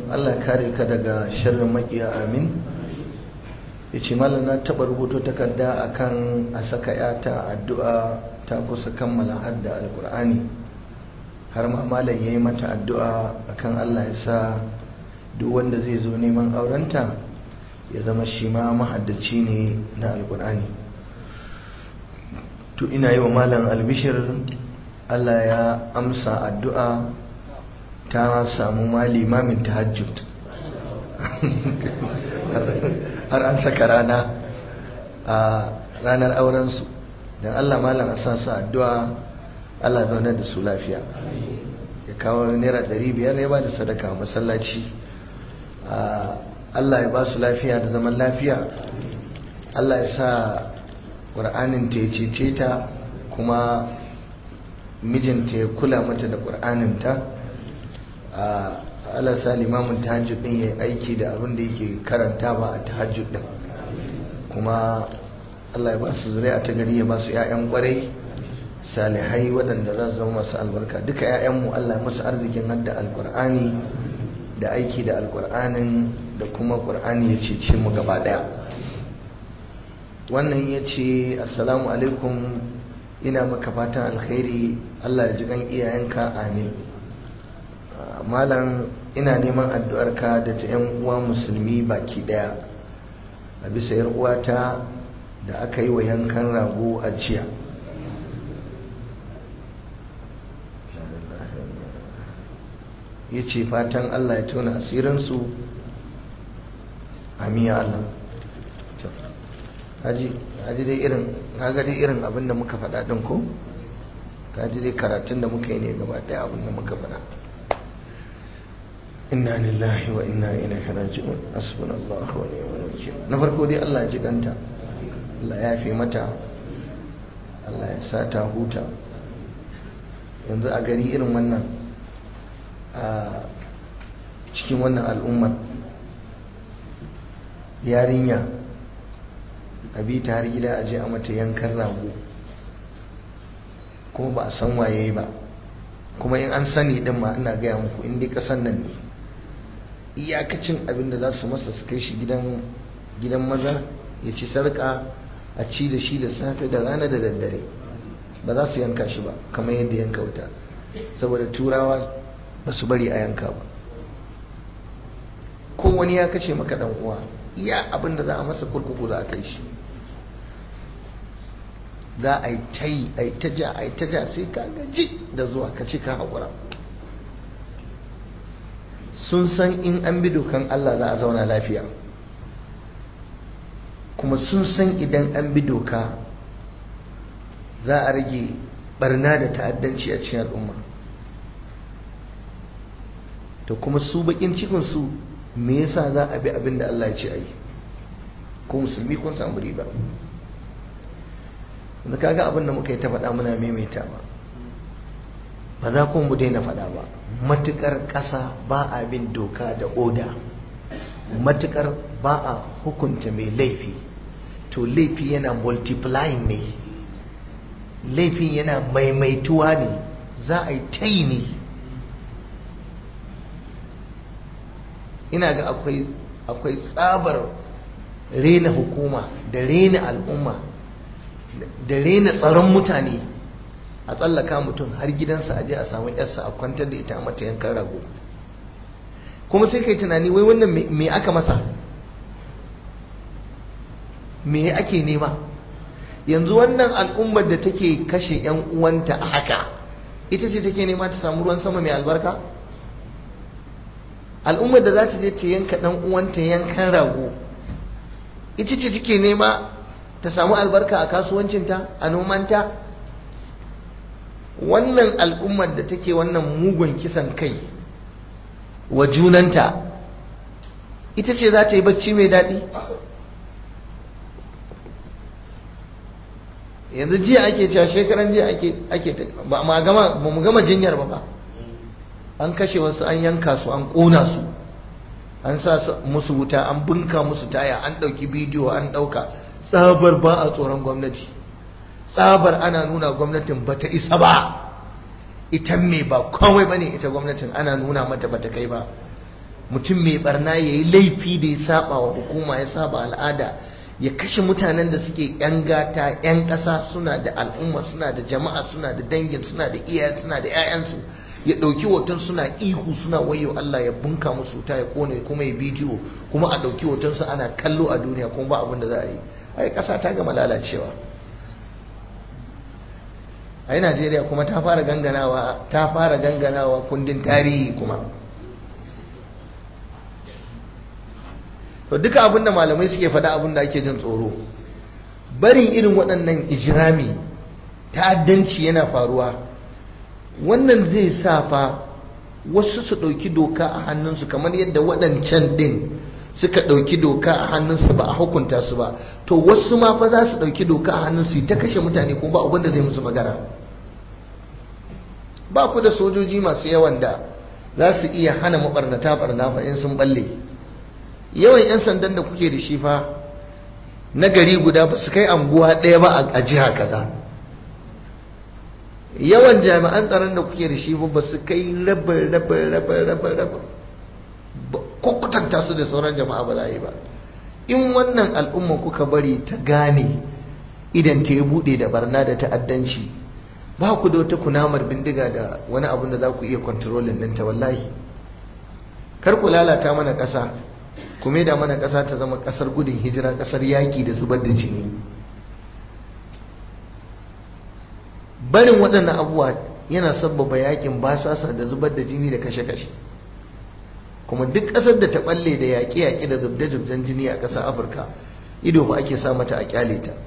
Allah kare ka daga sharrin makiya amin ya ce malam na taɓa rubuto takarda akan a saka yata addu'a ta kusa kammala hadda alkur'ani har ma malam ya yi mata addu'a akan Allah ya sa duk wanda zai zo neman aurenta ya zama shi ma mahaddaci ne na alkur'ani to ina yi wa malam albishir Allah ya amsa addu'a ta samu ma limamin tahajjud har an saka rana a ranar aurensu don Allah malam a sa su addu'a Allah zaune da su lafiya ya kawo naira biyar ya ba da sadaka masallaci Allah ya ba su lafiya da zaman lafiya Allah ya sa ƙur'anin ta ya cece ta kuma mijinta ya kula mata da ƙur'aninta Allah sa limamin tahajjud din ya aiki da abin da yake karanta ba a tahajjud din kuma Allah ya ba su zuri'a ta gari ya ba su ƴaƴan ƙwarai salihai waɗanda za su zama masu albarka duka ƴaƴanmu Allah ya musu arzikin hadda alƙur'ani da aiki da alƙur'anin da kuma ƙur'ani ya cece mu gaba ɗaya wannan ya ce assalamu alaikum ina maka fatan alkhairi Allah ya ji kan iyayenka amin malam ina neman addu'arka da ta 'yan uwa musulmi baki daya a bisa yar uwata da aka yi wa yankan rago a jiya ya ce fatan Allah ya tona asirinsu amiya Allah haji dai irin kaga dai irin abin da muka faɗa ɗin ko kaji dai karatun da muka yi ne gaba ɗaya abin da muka faɗa inna lillahi wa inna ilaihi raji'un hasbunallahu wa ni'mal wakeel na farko dai Allah ya jiganta Allah ya fi mata Allah ya sa ta huta yanzu a gari irin wannan a cikin wannan al'ummar yarinya a bi ta har gida a je a mata yankan rago kuma ba a san waye ba kuma in an sani din ma ina gaya muku in dai kasan nan ne iyakacin abin da za su masa su kai shi gidan maza ya ci sarka a ci da shi da safe da rana da daddare ba za su yanka shi ba kamar yadda yanka wuta saboda turawa ba su bari a yanka ba ko wani ya kashe maka dan uwa iya abin da za a masa kurkuku za a kai shi za a yi ta yi a yi ta ja a yi ta ja sai ka gaji da zuwa ka ci ka haƙura sun san in an bi dokan Allah za a zauna lafiya kuma sun san idan an bi doka za a rage barna da ta'addanci a cikin al'umma to kuma su bakin cikinsu me yasa za a bi abin da Allah ya ce a yi ko musulmi kun samu riba da kaga abin da muka yi ta faɗa muna maimaita ba ba za ku mu daina faɗa ba matukar ƙasa ba a bin doka da oda matukar ba a hukunta mai laifi to laifi yana multiplying ne laifin yana maimaituwa ne za a yi ta yi ne ina ga akwai tsabar rena hukuma da rena al'umma da rena tsaron mutane a tsallaka mutum har gidansa aje a samu yarsa a kwantar da ita a mata yankan rago kuma sai kai tunani wai wannan me aka masa me ake nema yanzu wannan al'ummar da take kashe yan uwanta a haka ita ce take nema ta samu ruwan sama mai albarka al'ummar da za ta je ta yanka dan uwanta yankan rago ita ce take nema ta samu albarka a kasuwancinta a nomanta wannan al'ummar da take wannan mugun kisan kai wa junanta ita ce za ta yi bacci mai daɗi yanzu jiya ake cewa shekaran jiya ake ake ba ma gama ba mu gama jinyar ba ba an kashe wasu an yanka su an ƙona su an sa musu wuta an bunka musu taya an ɗauki bidiyo an ɗauka tsabar ba a tsoron gwamnati tsabar ana nuna gwamnatin ba ta isa ba ita me ba komai ba ne ita gwamnatin ana nuna mata ba ta kai ba mutum mai barna ya yi laifi da ya saba wa hukuma ya saba al'ada ya kashe mutanen da suke yan gata yan ƙasa suna da al'umma suna da jama'a suna da dangin suna da iyaye suna da 'ya'yansu ya ɗauki hoton suna ihu suna wayo Allah ya bunka musu ta ya kone kuma ya bidiyo kuma a ɗauki hoton su ana kallo a duniya kuma ba abin da za a yi ai ƙasa ta gama lalacewa ai Najeriya kuma ta fara ganganawa ta fara ganganawa kundin tarihi kuma to duka abin da malamai suke faɗa abin da ake jin tsoro barin irin waɗannan ijirami ta'addanci yana faruwa wannan zai sa fa wasu su ɗauki doka a hannunsu kamar yadda waɗancan ɗin suka ɗauki doka a hannunsu ba a hukunta su ba to wasu ma fa za su ɗauki doka a hannunsu ta kashe mutane ko ba abin da zai musu magana ba ku da sojoji masu yawan da za su iya hana maɓarnata ɓarna fa in sun balle yawan 'yan sandan da kuke da shi fa na gari guda ba su kai anguwa ɗaya ba a jiha kaza yawan jami'an tsaron da kuke da shi ba su kai rabin rabin rabin rabin rabin ko kutanta su da sauran jama'a ba za yi ba in wannan al'umma kuka bari ta gane idan ta yi buɗe da barna da ta'addanci ba ku da wata kunamar bindiga da wani abun da za ku iya kwantarolin ɗinta wallahi kar ku lalata mana ƙasa ku da mana ƙasa ta zama ƙasar gudun hijira ƙasar yaƙi da zubar da jini barin waɗannan abubuwa yana sabbaba yaƙin basasa da zubar da jini da kashe-kashe kuma duk ƙasar da ta ɓalle da yaƙe-yaƙe da zubde-zubden jini a ƙasar afirka ido ba ake sa mata a ƙyale ta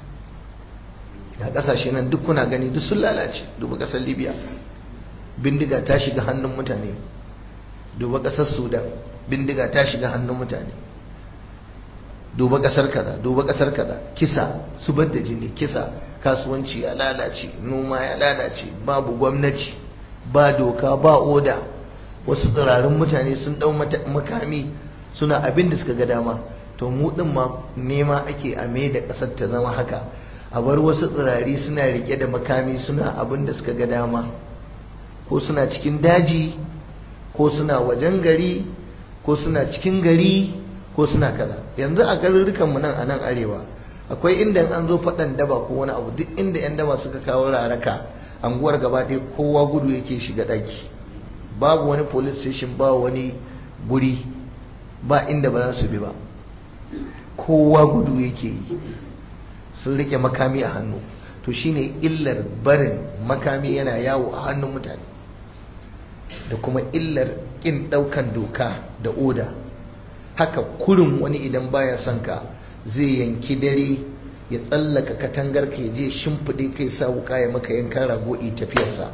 a ƙasashe nan duk kuna gani duk sun lalace duba ƙasar libya bindiga ta shiga hannun mutane duba ƙasar sudan bindiga ta shiga hannun mutane duba kasar kaza duba kasar kaza kisa zubar da jini kisa kasuwanci ya lalace noma ya lalace babu gwamnati ba doka ba oda wasu tsirarin mutane sun dau makami suna abin da suka ga dama to mu din ma nema ake a mai da kasar ta zama haka a bar wasu tsirari suna rike da makami suna abin da suka ga dama ko suna cikin daji ko suna wajen gari ko suna cikin gari ko suna kaza yanzu a garurrukan mu nan a nan arewa akwai inda an zo faɗan daba ko wani abu duk inda yan daba suka kawo raraka anguwar gaba ɗaya kowa gudu yake shiga ɗaki babu wani police station ba wani guri ba inda ba za su bi ba kowa gudu yake yi sun rike makami a hannu to shine illar barin makami yana yawo a hannun mutane da kuma illar ƙin ɗaukan doka da oda haka kurin wani idan baya son ka zai yanki dare ya tsallaka katangar ka je shimfiɗe kai sa wuka ya maka yankan rago'i tafiyarsa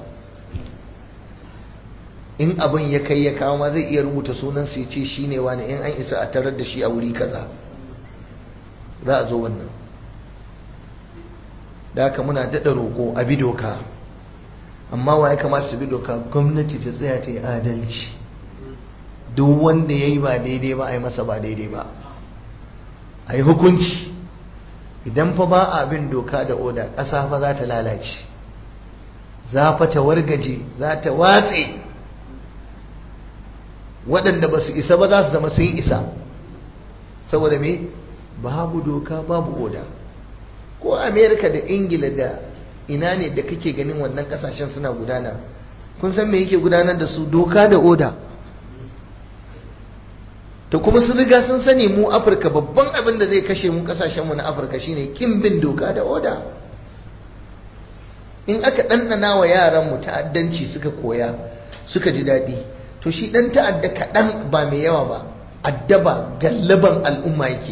in abin ya kai ya kawo ma zai iya rubuta sunan ya ce shi ne wani in an isa a tarar da shi a wuri kaza za a zo wannan da haka muna daɗa roƙo a bi doka amma wa ya kamata su bi doka gwamnati ta tsaya ta yi adalci duk wanda ya yi ba daidai ba a yi masa ba daidai ba a yi hukunci idan fa ba a bin doka da oda ƙasa fa za ta lalace za fa ta wargaje za ta watse waɗanda ba su isa ba za su zama sun isa saboda me babu doka babu oda ko amerika da ingila da ina ne da kake ganin wannan kasashen suna gudana kun san me yake gudanar da su doka da oda to kuma sun riga sun sani mu afirka babban abin da zai kashe mu kasashenmu na afirka shine kin bin doka da oda in aka ɗanɗana wa yaranmu ta'addanci suka koya suka ji daɗi to shi ɗan ta'adda kaɗan ba mai yawa ba addaba gallaban al'umma yake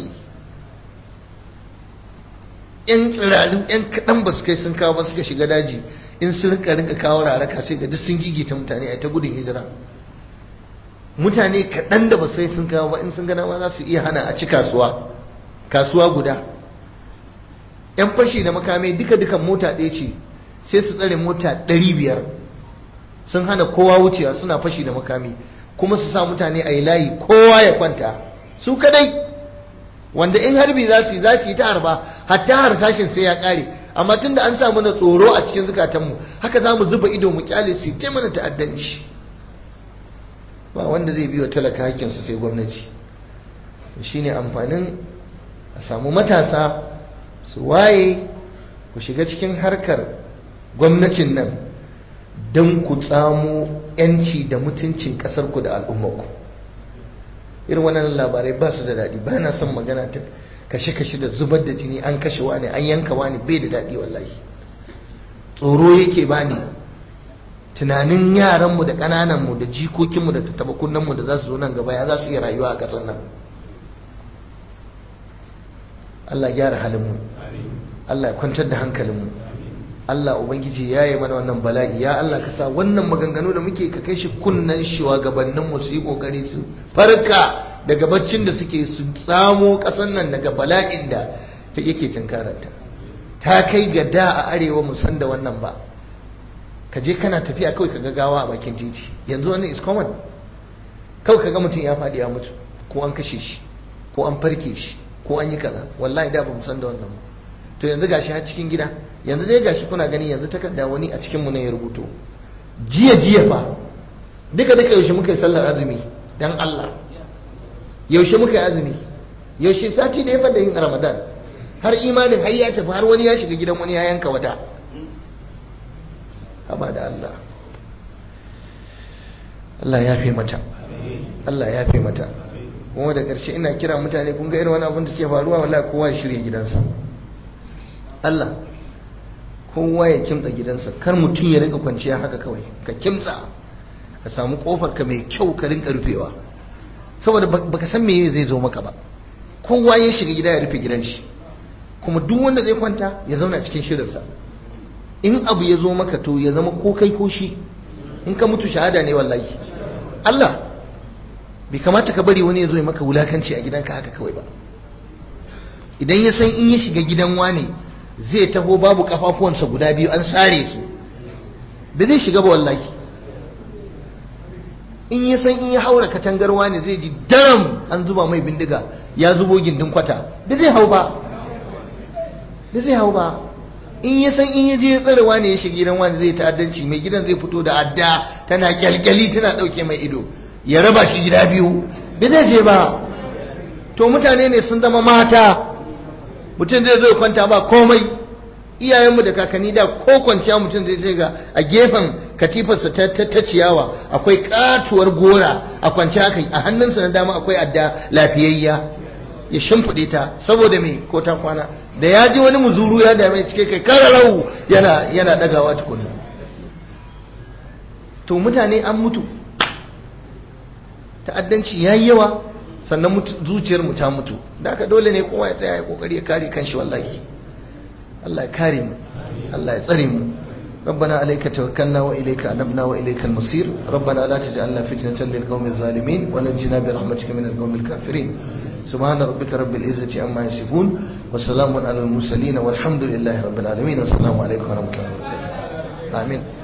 yan tsirarin yan kaɗan ba su kai sun kawo ba suka shiga daji in sun rinka rinka kawo raraka sai ga duk sun gigita mutane a ta gudun hijira mutane kaɗan da ba sai sun kawo ba in sun gana ma za su iya hana a ci kasuwa kasuwa guda yan fashi da makamai duka dukan mota ɗaya ce sai su tsare mota ɗari biyar sun hana kowa wucewa suna fashi da makami kuma su sa mutane a yi layi kowa ya kwanta su kadai wanda in harbi za su yi za su yi ta harba hatta harsashin sai ya kare amma tun da an sa mana tsoro a cikin zukatanmu haka za mu zuba ido mu kyale su ta mana ta'addanci ba wanda zai biyo talaka hakkinsu sai gwamnati shine amfanin a samu matasa su waye ku shiga cikin harkar gwamnatin nan don ku tsamo 'yanci da mutuncin ƙasarku da al'ummarku irin wannan labarai ba su da daɗi ba na son magana ta kashe-kashe da zubar da jini an kashe wani an yanka wani bai da daɗi wallahi tsoro yake bani tunanin yaranmu da ƙanananmu da jikokinmu da tattabakunanmu da za su zo nan gaba ya za su iya rayuwa a ƙasar nan Allah gyara halinmu Allah ya kwantar da hankalinmu Allah Ubangiji ya yi mana wannan bala'i ya Allah ka sa wannan maganganu da muke ka kai shi kunnan gabaninmu su yi kokari su farka daga baccin da suke su tsamo ƙasar nan daga bala'in da ta yake tunkararta ta kai ga da a arewa mu san da wannan ba ka je kana tafiya kawai ka gawa a bakin titi yanzu wannan is common kawai ka ga mutum ya faɗi ya mutu ko an kashe shi ko an farke shi ko an yi kaza wallahi da ba mu san da wannan ba to yanzu gashi har cikin gida yanzu dai gashi kuna gani yanzu takarda wani a cikin mu ne ya rubuto jiya jiya fa duka duka yaushe muka yi sallar azumi dan Allah yaushe muka yi azumi yaushe sati da ya fada yin ramadan har imanin har ya tafi har wani ya shiga gidan wani ya yanka wata haba da Allah Allah ya fi mata Allah ya fi mata kuma da ƙarshe ina kira mutane kun ga irin wani abin da suke faruwa wallahi kowa ya shirya gidansa Allah kowa ya kimtsa gidansa kar mutum ya rinka kwanciya haka kawai ka kimtsa ka samu kofar ka mai kyau ka rinka rufewa saboda baka san meye zai zo maka ba kowa ya shiga gida ya rufe gidan shi kuma duk wanda zai kwanta ya zauna cikin shirinsa in abu ya zo maka to ya zama ko kai ko shi in ka mutu shahada ne wallahi Allah bai kamata ka bari wani ya zo ya maka wulakanci a gidanka haka kawai ba idan ya san in ya shiga gidan wane zai taho babu kafafuwansa guda biyu an sare su ba zai shiga ba wallahi in ya san in ya haura katangar wane zai ji daram an zuba mai bindiga ya zubo gindin kwata ba zai hau ba ba zai hau ba in ya san in ya je ya tsare wane ya shiga gidan wane zai ta'addanci mai gidan zai fito da adda tana kyalkyali tana dauke mai ido ya raba shi gida biyu ba zai je ba to mutane ne sun zama mata mutum zai zo kwanta ba komai iyayenmu da kakanni da ko kwanciya mutum zai ce ga a gefen katifarsa ta, ta, ciyawa akwai katuwar gora a kwanci haka a hannunsa na dama akwai adda lafiyayya ya shimfiɗe ta saboda me ko ta kwana da ya ji wani muzuru ya dame cike kai kararau yana yana dagawa tukunna to mutane an mutu ta'addanci yayi yawa sannan zuciyar mu ta mutu da haka dole ne kowa ya tsaya ya kokari ya kare kanshi wallahi Allah ya kare mu Allah ya tsare mu ربنا عليك توكلنا وإليك أنبنا وإليك المصير ربنا لا تجعلنا فتنة للقوم الظالمين ونجنا برحمتك من القوم الكافرين سبحان ربك رب العزة عما يصفون وسلام على المرسلين والحمد لله رب العالمين والسلام عليكم ورحمة الله وبركاته آمين